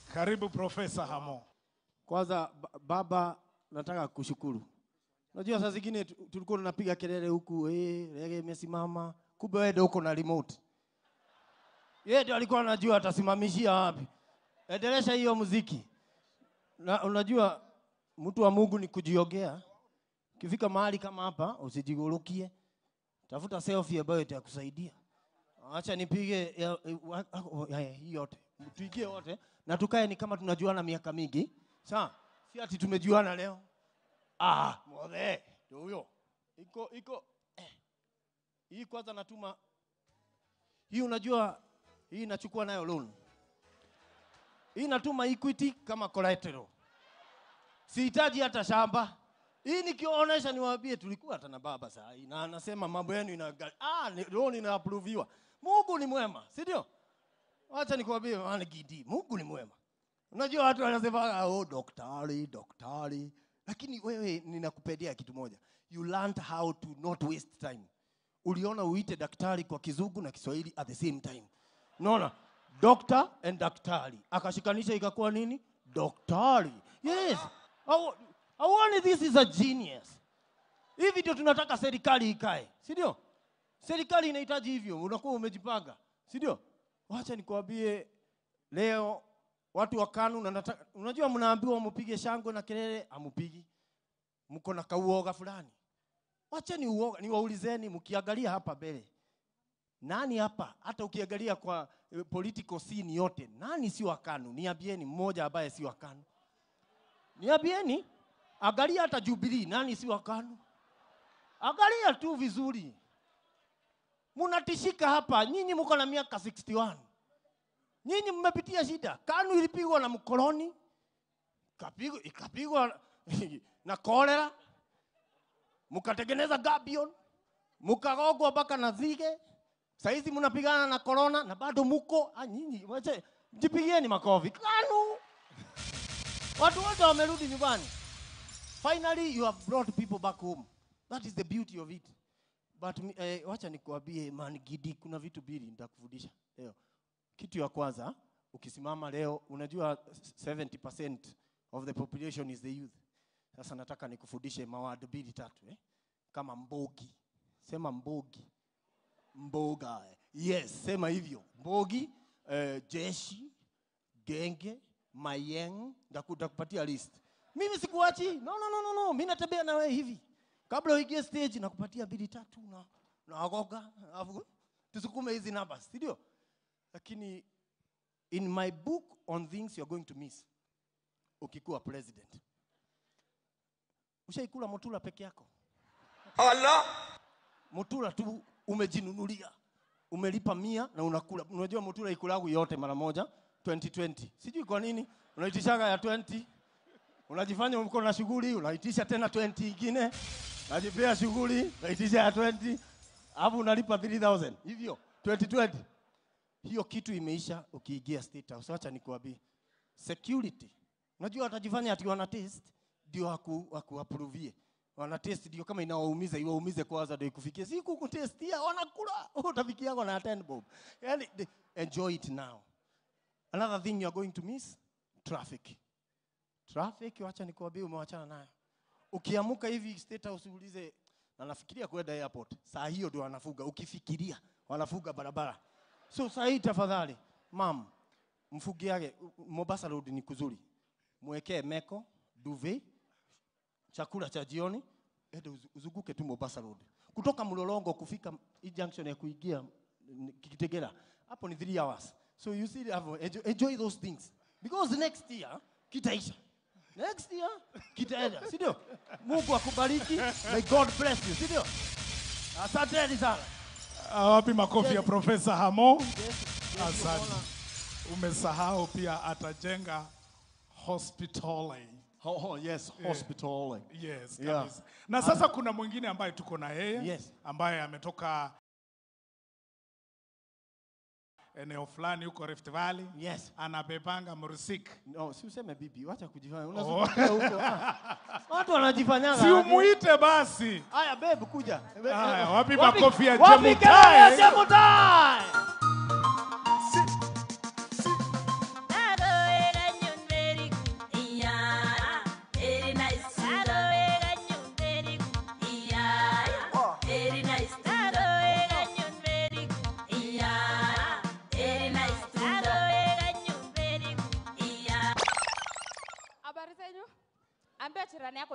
Karibu Profesa Hamo. Kwanza ba- baba, nataka kushukuru. Unajua saa zingine tu- tulikuwa tunapiga kelele huku, eh, rege imesimama, kumbe wewe ndio uko na remote. Yeye ndio alikuwa anajua atasimamishia wapi. Endelesha hiyo muziki. Na unajua mtu wa Mungu ni kujiogea. Ukifika mahali kama hapa usijigulukie. Tafuta selfie ambayo itakusaidia. Acha nipige ya- wa- wa- ya- ya- hii yote. Tuigie wote na tukae ni kama tunajuana miaka mingi. Sawa? Si ati tumejuana leo. Ah, mothe. Ndio huyo. Iko iko eh. Hii kwanza natuma hii unajua hii nachukua nayo loan. Hii natuma Equity kama collateral. Sihitaji hata shamba. Hii nikionyesha niwaambie tulikuwa hata na baba saa hii na anasema mambo yenu ina ah ni- loan ina approviwa. Mungu ni mwema, si ndio? Wacha nikwambie maana gidi. Mungu ni mwema. Unajua watu wanasema oh daktari, daktari. Lakini wewe ninakupendea kitu moja. You learned how to not waste time. Uliona uite daktari kwa kizungu na Kiswahili at the same time. Unaona? Doctor and daktari. Akashikanisha ikakuwa nini? Daktari. Yes. Au- Auone this is a genius. Hivi ndio tunataka serikali ikae, si ndio? Serikali inahitaji hivyo, unakuwa umejipanga, si ndio? Wacha nikwambie leo watu wa KANU na nataka, unajua mnaambiwa mpige shangwe na kelele, amupigi. Mko na kauoga fulani. Wacha ni uoga, niwaulizeni mkiangalia hapa mbele. Nani hapa hata ukiangalia kwa eh, political scene yote, nani si wa KANU? Niambieni mmoja ambaye si wa KANU. Niambieni, angalia hata Jubilee, nani si wa KANU? Angalia tu vizuri. Munatishika hapa, nyinyi mko na miaka 61. Nyinyi mmepitia shida. KANU ilipigwa na mkoloni, ikapigwa ikapigwa na kolera, mkatengeneza gabion, mkagogwa mpaka na zige. Saizi mnapigana na corona na bado muko ah, nyinyi wache jipigieni makofi. KANU watu wote wamerudi nyumbani. Finally you have brought people back home. That is the beauty of it. But mi- eh, wacha nikuambie man Gidi, kuna vitu mbili nitakufundisha leo. Kitu ya kwanza, ukisimama leo, unajua 70% of the population is the youth. Sasa nataka nikufundishe mawadi mbili tatu eh? Kama mbogi. Sema mbogi. Mboga. Yes, sema hivyo. Mbogi, eh, jeshi, genge, mayeng, ndaku- ndakupatia list. Mimi sikuachi. No, no, no, no, no. Mimi natembea na wewe hivi. Kabla uingie stage nakupatia mbili tatu na naogoga, alafu tusukume hizi numbers, si ndio? Lakini in my book on things you're going to miss ukikuwa president. Ushaikula motula peke yako? Allah Motula tu umejinunulia. Umelipa mia na unakula. Unajua motula ikulagu yote mara moja 2020. Sijui kwa nini unaitishaga ya 20 unajifanya uko na shughuli, unaitisha tena 20 ingine, najipea shughuli, unaitisha ya 20, alafu unalipa 3000 hivyo 2020. Hiyo kitu imeisha ukiingia State House. Acha nikuambie, security, unajua watajifanya ati wana test ndio aku, aku approve wana test ndio kama inawaumiza iwaumize kwanza ndio ikufikie siku kutestia wanakula utafikia na 10 bob yani the- enjoy it now another thing you are going to miss traffic traffic wacha nikuambie umewachana nayo ukiamuka hivi state house uulize na nafikiria kwenda airport saa hiyo ndio wanafuga ukifikiria wanafuga barabara so saa hii tafadhali mam mfugiage Mombasa road ni kuzuri mwekee meko duvet chakula cha jioni ende uzu- uzunguke tu Mombasa road kutoka Mlolongo kufika hii junction ya kuingia mm, Kitegera hapo ni 3 hours so you see have enjoy, enjoy those things because next year kitaisha next year kitaenda si ndio Mungu akubariki may God bless you si ndio asanteni sana Ah, Wapi makofi ya Profesa Hamo? Yes, yes, Asante. umeona. Umesahau pia atajenga hospitali. Oh, oh, yes hospital Yes, Yeah. kabisa. Na sasa kuna mwingine ambaye tuko na yeye Yes. ambaye ametoka eneo fulani huko Rift Valley. yes Anabebanga Mursik. no si useme bibi wacha kujifanya Oh. unazunguka huko ah. watu wanajifanyaga Si aje. umuite basi. Haya babe kuja. Haya, wapi Wapi- makofi ya wapi Jemutai? kelele ya Jemutai? Aroera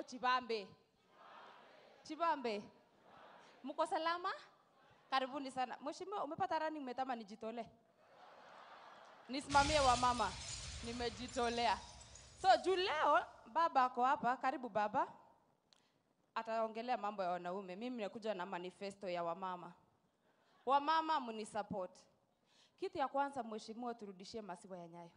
Chibambe. Chibambe. Mko salama? Karibuni sana. Mheshimiwa, umepata running mate ama nijitolee? Nisimamie wa mama. Nimejitolea. So juu leo baba ako hapa, karibu baba. Ataongelea mambo ya wanaume. Mimi nakuja na manifesto ya wamama. Wamama mnisupport. Kitu ya kwanza, mheshimiwa, turudishie maziwa ya Nyayo.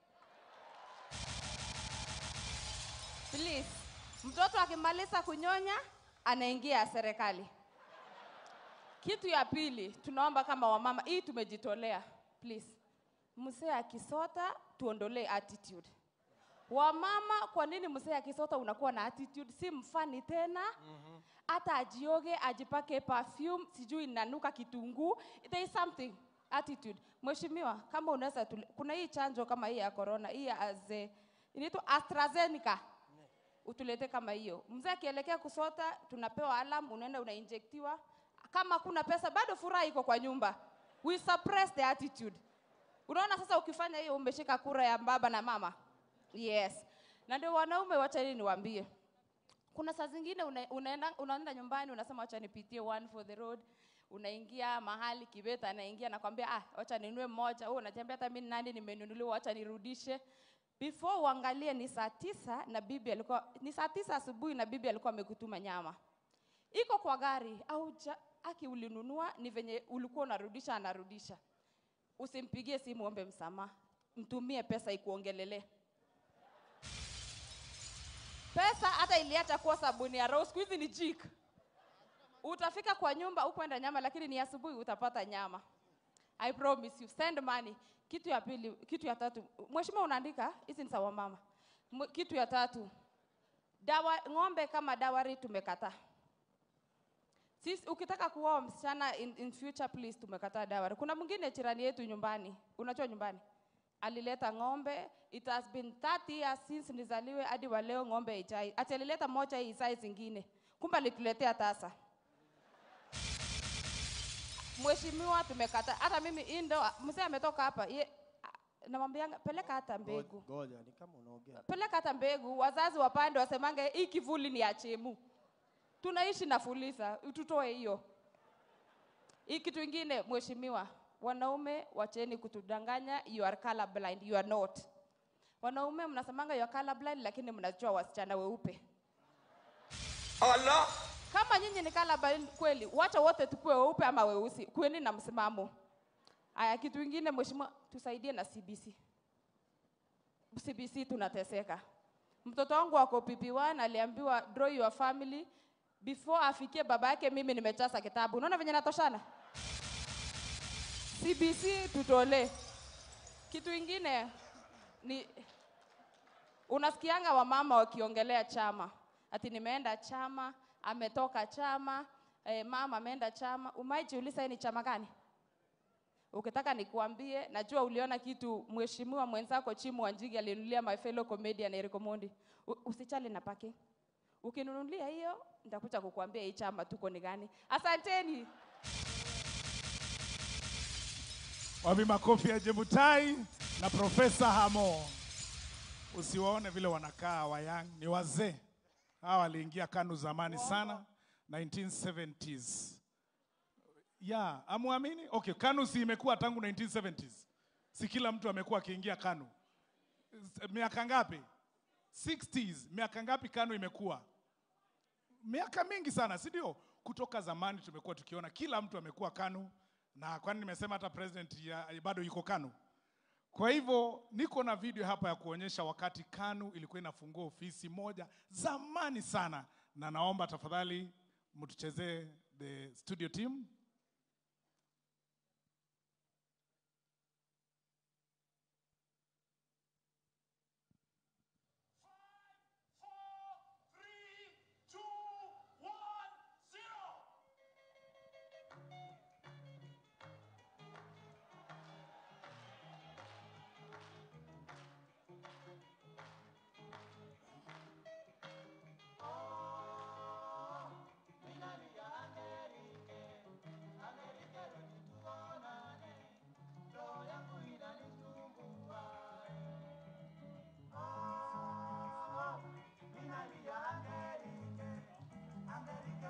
Please. Mtoto akimaliza kunyonya anaingia serikali. Kitu ya pili, tunaomba kama wamama, hii tumejitolea. Please. Mzee akisota tuondolee attitude. Wamama, kwa nini mzee akisota unakuwa na attitude? Si mfani tena. Hata ajioge, ajipake perfume, sijui inanuka kitunguu. There is something attitude. Mheshimiwa, kama unaweza tule- kuna hii chanjo kama hii ya corona, hii ya aze, inaitwa AstraZeneca. Utulete kama hiyo. Mzee akielekea kusota, tunapewa alarm, unaenda unainjektiwa. Kama kuna pesa, bado furaha iko kwa nyumba. We suppress the attitude. Unaona sasa ukifanya hiyo umeshika kura ya baba na mama. Yes. Na ndio wanaume wacha niwaambie. Kuna saa zingine una, unaenda, unaenda nyumbani unasema wacha nipitie one for the road. Unaingia mahali kibeta anaingia nakwambia ah wacha ninunue mmoja. Wewe unatembea hata mimi nani nimenunuliwa wacha nirudishe. Before uangalie ni saa tisa na bibi alikuwa ni saa tisa asubuhi na bibi alikuwa amekutuma nyama. Iko kwa gari au ja, aki ulinunua ni venye ulikuwa unarudisha anarudisha. Usimpigie simu ombe msamaha. Mtumie pesa ikuongelelee. Pesa hata iliacha kuwa sabuni ya roho, siku hizi ni jik. Utafika kwa nyumba ukwenda nyama, lakini ni asubuhi utapata nyama. I promise you, send money. Kitu ya pili, kitu ya tatu, mheshimiwa unaandika hizi ni sawa mama. Mw- Kitu ya tatu, dawa ng'ombe kama dawari tumekataa. Sisi ukitaka kuoa msichana in, in future please tumekataa dawari. Kuna mwingine jirani yetu nyumbani, unajua nyumbani alileta ng'ombe it has been 30 years since nizaliwe hadi wa leo ng'ombe haijai ati alileta moja hii size zingine kumbe alituletea tasa mheshimiwa tumekata hata mimi indo mzee ametoka hapa ye namwambianga peleka hata mbegu Ngoja, ni kama unaongea. peleka hata mbegu wazazi wapande wasemange hii kivuli ni ya chemu tunaishi na fulisa tutoe hiyo hii kitu ingine mheshimiwa wanaume wacheni kutudanganya you are color blind you are not wanaume mnasemanga you are color blind lakini mnajua wasichana weupe Allah. kama nyinyi ni color blind kweli wacha wote tukue weupe ama weusi kueni na msimamo aya kitu ingine mheshimiwa tusaidie na cbc cbc tunateseka mtoto wangu wako pp1 aliambiwa draw your family before afikie baba yake mimi nimechaza kitabu unaona venye natoshana cbc tutolee kitu ingine ni unasikianga wamama wakiongelea chama ati nimeenda chama ametoka chama eh, mama ameenda chama umaijiuliza hii ni chama gani ukitaka nikuambie najua uliona kitu mheshimiwa mwenzako chimu wanjigi alinunulia my fellow comedian Eric Omondi U- usichali na parking ukinunulia hiyo nitakuja kukuambia hii chama tuko ni gani asanteni Wapi makofi ya Jemutai na Profesa Hamo. Usiwaone vile wanakaa wayang, ni wazee. Hawa waliingia KANU zamani sana 1970s. Ya, amuamini? Okay, KANU si imekuwa tangu 1970s. Si kila mtu amekuwa akiingia KANU. S- Miaka ngapi? 60s. Miaka ngapi KANU imekuwa? miaka mingi sana si ndio kutoka zamani tumekuwa tukiona kila mtu amekuwa kanu na kwani nimesema hata president ya, bado yuko kanu kwa hivyo niko na video hapa ya kuonyesha wakati kanu ilikuwa inafungua ofisi moja zamani sana na naomba tafadhali mtuchezee the studio team